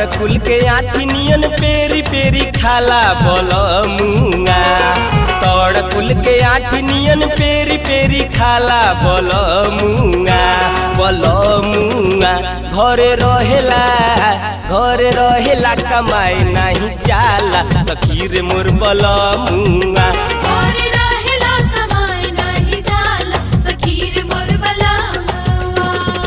तोड़ कुल के आठी नियन पेरी पेरी खाला बोल मुंगा तोड़ कुल के आठी नियन पेरी पेरी खाला बोल मुंगा बोल मुंगा घरे रहेला घरे रहेला कमाई नहीं जाला सखीर मोर बोल मुंगा और रहेला कमाए नाही जाला सखीर मोर बलावा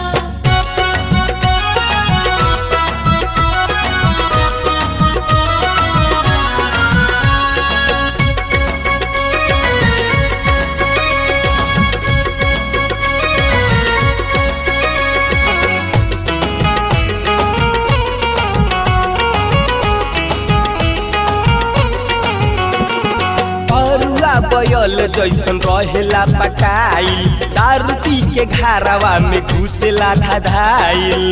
परुआ बयल जैसन रहेला पकाइल दारू पी के घारावा में घुसेला धधाइल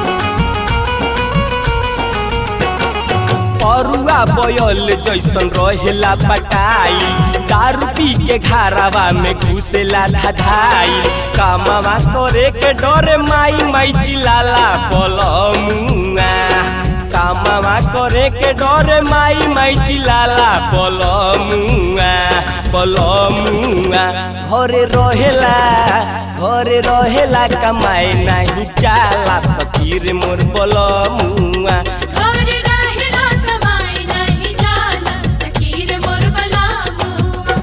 परुआ बयल जैसन रहेला पकाइल दारू पी के घारावा में घुसेला धधाइल कामवा करे के डरे माई माई चिलाला बोल मुआ कामवा करे के डरे माई माई चिलाला बोल मुआ बोल मुआ घरे रहेला घरे रहेला कमाए नहीं चाला सखीर मोर बोल मुआ और रहेला कमाए नाही जाला सखीर मोर बलावा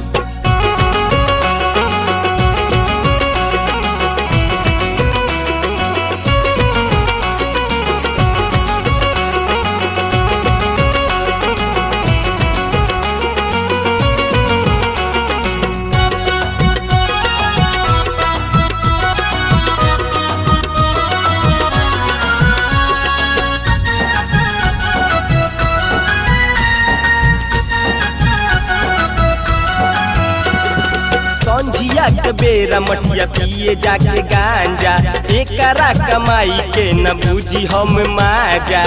संझिया के बेरा मटिया पिए जाके गांजा एकरा कमाई के न बूझी हम माजा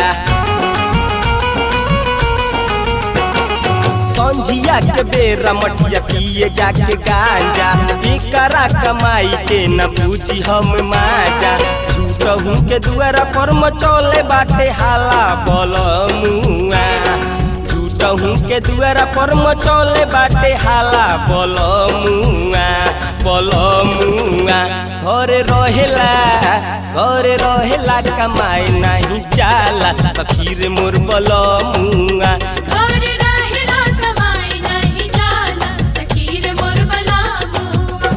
संझिया के बेरा मटिया पिए जाके गांजा एकरा कमाई के न बूझी हम माजा झूठहू के दुआरा पर मचौले बाटे हाला बोल मुआ झूठहू के दुआरा पर मचौले बाटे हाला बोल मुआ बोल मुआ घरे रहेला घरे रहेला कमाई नहीं जाला सखीर मोर बोल मुआ और रहेला कमाए नाही जाला सखीर मोर बलावा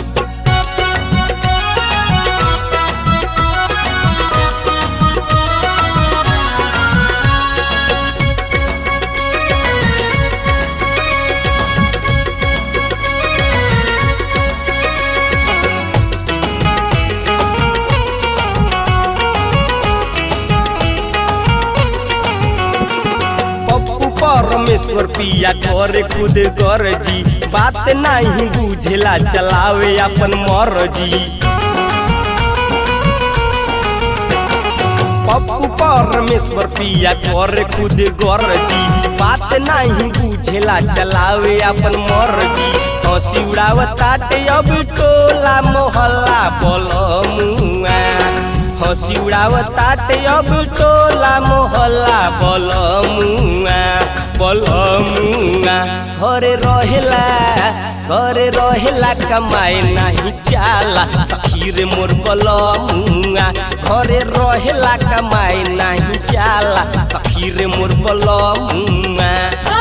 पप्पू परमेश्वर पिया करे खुद गरजी बात नहीं बुझेला चलावे अपन मर्जी पप्पू परमेश्वर पिया करे खुद गरजी बात नहीं बुझेला चलावे अपन मर्जी हंसी उड़ावताटे अब टोला मोहल्ला बोल मुआ हंसी उड़ावताटे अब टोला मोहल्ला बोल मुआ बोल मुआ घरे रहेला घरे रहेला कमाए नहीं चाला सखीर मोर बोल मुआ घरे रहेला कमाए नहीं चाला सखीर मोर बोल मुआ